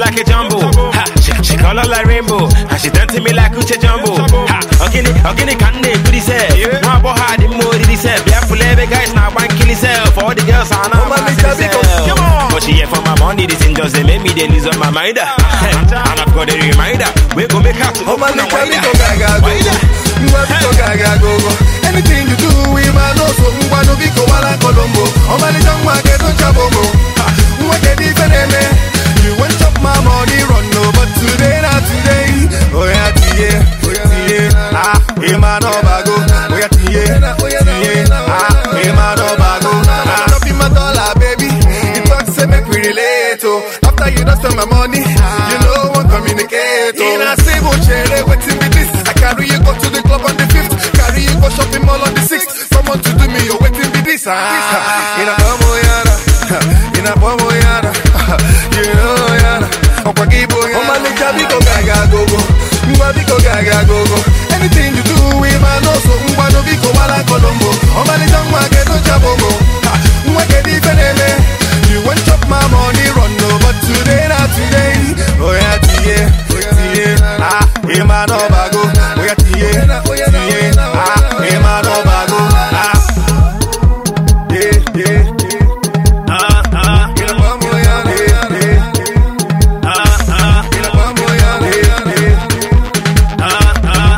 like a jumbo. Ha, she, she color like rainbow. And she dancing me like Uche Jumbo. Ha, ogini, ogini kande kudi se. Mwa bo ha di mo di se. Bia fulebe guys na one kill itself. All the girls are now Oh, man, mass it's a in big itself. come on. But she here for my money. This thing just they make me they lose on my mind. ah. And I've got a reminder. We go make her to Oh man, open you and can wider. go gaga go Wider. Ngwa biko gaga go go Anything you do, we man know so Ngwa no biko wala kolombo Oh man, it's ngwa ke do chabomo Ha, Ngwa ke di feneme You want chop my money run no But today not today Oh yeah, tiye, tiye Ah, eh man no bago Oh yeah, tiye, tiye Ah, eh man no bago Ah, no be my dollar baby You talk say make we relate oh After you don't spend my money You know one communicate oh In a civil chair, waiting with this I carry you go to the club on the 5th Carry you go shopping mall on the 6th Someone to do me, you're waiting with this ah. In a pomo yara In a pomo yara You know yara Okwa kibo yara Oh man, nigga, biko gaga go go Ngwa biko gaga go go Anything you do, we man know so Ngwa no biko wala kolombo Oh man, nigga, ngwa ke no chabomo Ha, Ngwa ke di feneme You want chop my money run no But today not today Oh yeah, tiye, tiye Ah, eh man, no bago Oh yeah, tiye, tiye Ah, eh man, no bago Ah, yeah, yeah, yeah Ah, ah, In a pomo yara, yeah, yeah ah, ah, In a pomo yara, yeah, yeah ah, ah.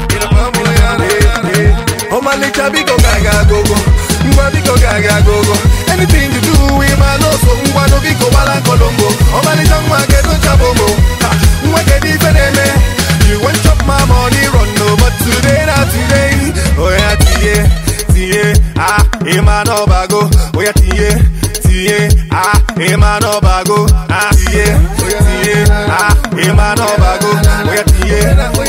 Oh my little big gaga go go, ngwa big gaga go go. Anything you do, we man know so ngwa no big wala kolombo. Oh my little ngwa get no chabomo, Ha, ngwa get di feneme. You want chop my money run no, but today not today. Oh yeah tiye, tiye, ah, eh man no bago. Oh yeah tiye, tiye, ah, eh man no bago. Ah tiye, tiye, ah, eh man no bago. Oh yeah tiye,